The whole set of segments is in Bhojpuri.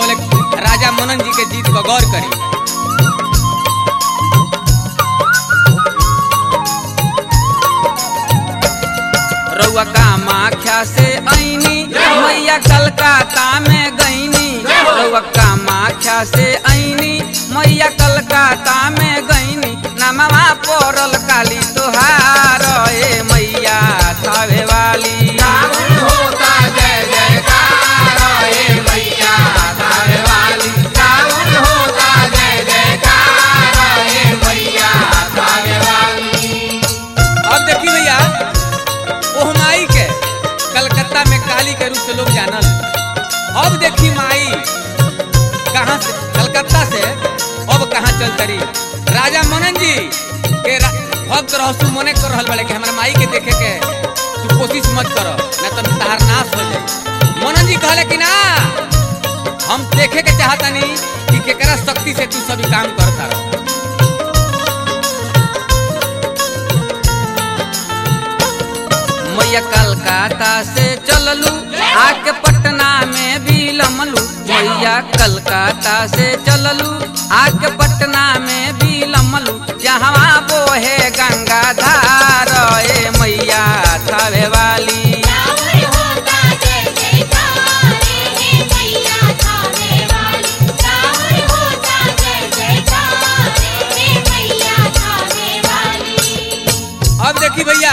कहले राजा मनन जी के जीत पर गौर करी रउआ कामाख्या से ऐनी मैया कलकत्ता में गईनी रउआ कामाख्या से ऐनी मैया कलकत्ता में गईनी नमवा पड़ल काली तोहार ए मैया थावे वाली होता जय जयकार ए मैया थावे वाली रावण होता जय जयकार ए मैया थावे वाली अब देखी भैया ओह माई के कलकत्ता में काली के रूप से लोग जानल अब देखी माई कहाँ से कलकत्ता से अब कहाँ चल तरी राजा मनन जी के रा- भक्त रहसु मने कर रहल बड़े कि हमरा माई के देखे के तू कोशिश मत कर ना तो तहार नाश हो जाए मनन जी कहले कि ना हम देखे के चाहतनी कि केकरा शक्ति से तू सभी काम करता रह मैया कलकत्ता से चललू आके पटना में भी लमलू मैया कलकत्ता से चललू आके पटना में भी लमलू जहाँ बोहे गंगा धार ए मैया थावे वाली रावण होता जय जयकार हे मैया थावे वाली रावण होता जय जयकार हे मैया थावे वाली अब देखी भैया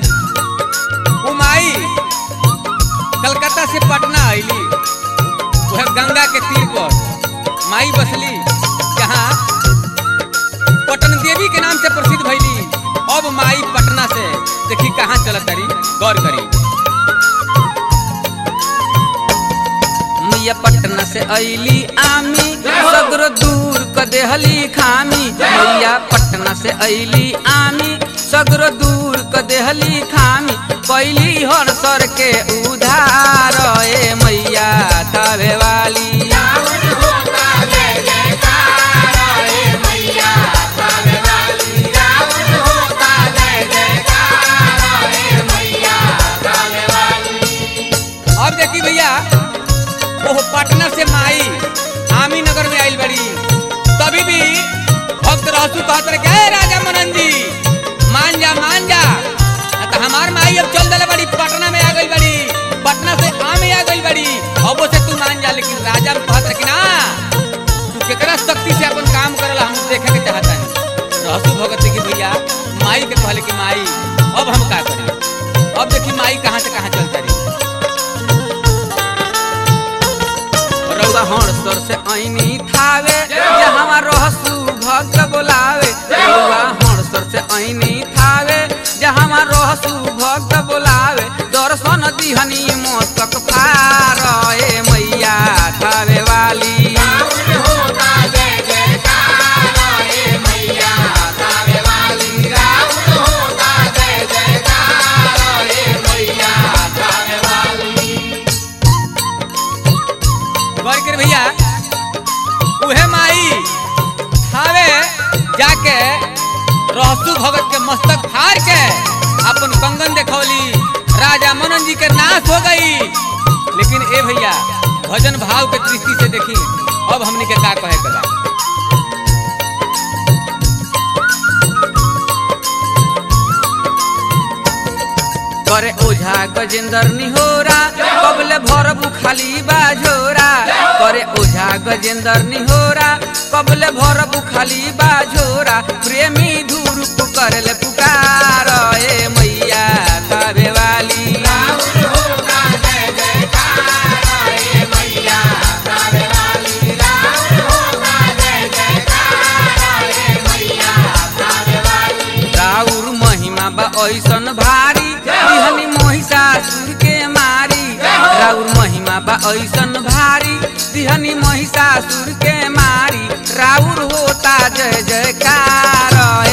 उमाई कलकत्ता से पटना आईली वह गंगा के तीर पर माई बसली जहाँ पटन देवी के नाम से प्रसिद्ध भैली अब माई पटना से देखी कहाँ चलत तारी गौर करी मैया पटना से ऐली आमी सगरो दूर क देहली खामी मैया पटना से ऐली आमी सगरो दूर क देहली खामी कैली हर सर के उधार ए मैया थावे वाली रावण होता जय जयकार ए मैया थावे वाली रावण होता जय जयकार ए मैया थावे वाली अब देखी भैया ओह पटना से माई आमी नगर में आइल बड़ी तभी भी भक्त रहसु कहत रहे कि, "ए राजा मनन जी मान जा मान जा आ तो हमार माई अब चल दले बड़ी पटना में आ गई बड़ी पटना से आमी आ गई बड़ी अब से तू मान जा लेकिन राजा कहत रहे कि ना तू केकरा शक्ति से अपन काम करला हम देखे के चाहता है रहसु भगत की भैया माई के कहले कि माई अब हम का करी अब देखी माई कहाँ से कहाँ चल तारी रउआ हणसर से ऐनी थावे जहाँ रहसु भक्त बोलावे रउआ हणसर से ऐनी थावे जहाँ रहसु भक्त बोलावे दर्शन दिहनी मस्तक फार ए मैया थावे वाली रावण होता जय जयकार ए मैया थावे वाली रावण होता जय जयकार ए मैया थावे वाली गौर कर भैया उहे माई थावे जाके रहसु भगत के मस्तक फाड़ के अपन कंगन देखौली राजा मनन जी के नाश हो गई लेकिन ए भैया भजन भाव के दृष्टि से देखी अब हमने के का कहे के बा करे ओझा गजेंद्र निहोरा कबले भरबू खाली बाझोरा करे ओझा गजेंद्र निहोरा कबले भरबू खाली बाझोरा प्रेमी धूरुप करले पुकार ए मैया थावे वाली रावण होता जय जयकार ए मैया थावे वाली रावण होता जय जयकार ए मैया थावे वाली राउर महिमा बा ऐसन भारी दिहनी महिषासुर के मारी राउर महिमा बा ऐसन भारी दिहनी महिषासुर के मारी राउर होता जय जयकार